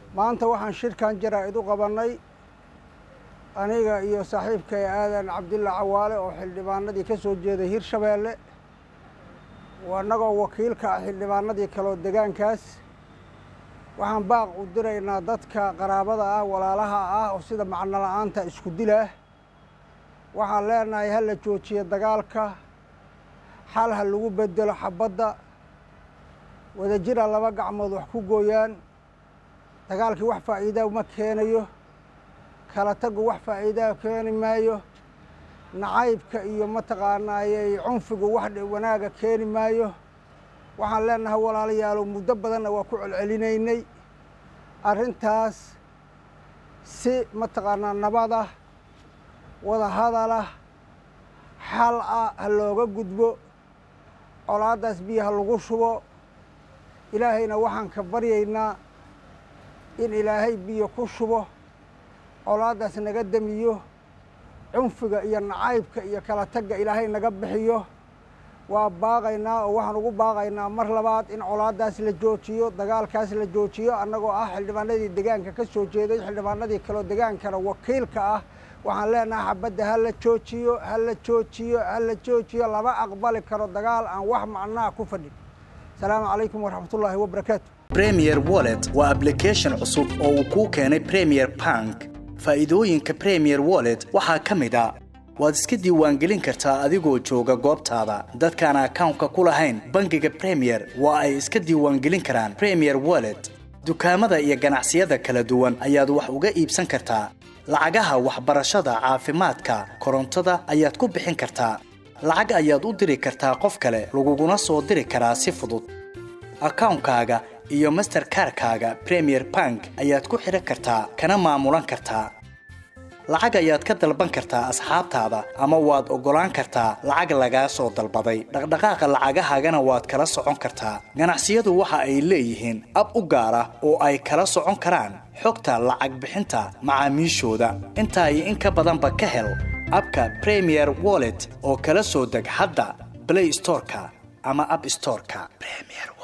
maanta waxaan shirkan jaraa-id u qabannay aniga iyo saaxiibkay aadan cabdilla cawaale oo xildhibaanadii ka soo jeeday hirshabeelle annagoo wakiilka ah xildhibaanadii kaleo degaankaas waxaan baaq u diraynaa dadka qaraabada ah walaalaha ah oo sida macno la-aanta isku dilah waxaan leenahay ha la joojiyo dagaalka xal ha lagu bedelo xabadda wadajira laba gacmood wax ku gooyaan dagaalkii wax faa'iidaa ma keenayo kala tagu wax faa'iidaa keeni maayo nacaybka iyo mataqaanaayey cunfigu wax wanaaga keeni maayo waxaan leenahay walaalayaalow muddo badanna waa ku celcelinaynay arrintaas si mataqaanaa nabadah wada hadalah xal ah ha looga gudbo colaaddaas biyo ha lagu shubo ilaahayna waxaan ka baryaynaa in ilaahay biyo ku shubo colaaddaas naga demiyo cunfiga iyo nacaybka iyo kala tagga ilaahay naga bixiyo waa baaqaynaa oo waxaan ugu baaqaynaa mar labaad in colaaddaas la joojiyo dagaalkaas la joojiyo annagoo ah xildhibaanadii degaanka ka soo jeeday xildhibaanadii kaleo degaankana wakiilka ah waxaan leenahay xabadda ha la joojiyo ha la joojiyo ha la joojiyo lama aqbali karo dagaal aan wax macnaha ku fadhin asalaamu calaykum waraxmatullaahi wabarakaatu premier wallet waa ablication cusub oo uu kuu keenay premier bank faa'iidooyinka premier wallet waxaa ka mid a waad iska diiwaangelin kartaa adigoo jooga goobtaada dadkaan akawnka ku lahayn bangiga premier waa ay iska diiwaangelin karaan premier wallet dukaamada iyo ganacsiyada kala duwan ayaad wax uga iibsan kartaa lacagaha waxbarashada caafimaadka korontada ayaad ku bixin kartaa lacag ayaad u diri kartaa qof kale laguguna soo diri karaa si fudud akawnkaaga iyo masterkarkaaga premier bank ayaad ku xidhan kartaa kana maamulan kartaa lacag ayaad ka dalban kartaa asxaabtaada ama waad oggolaan kartaa lacag lagaa soo dalbaday dhaqdhaqaaqa lacagahaagana waad kala socon kartaa ganacsiyadu waxa ay leeyihiin ab u gaar ah oo ay kala socon karaan xogta lacag bixinta macaamiishooda intaa iyo in ka badanba ka hel abka premier wallet oo kala soo deg hadda blay storeka ama ab storeka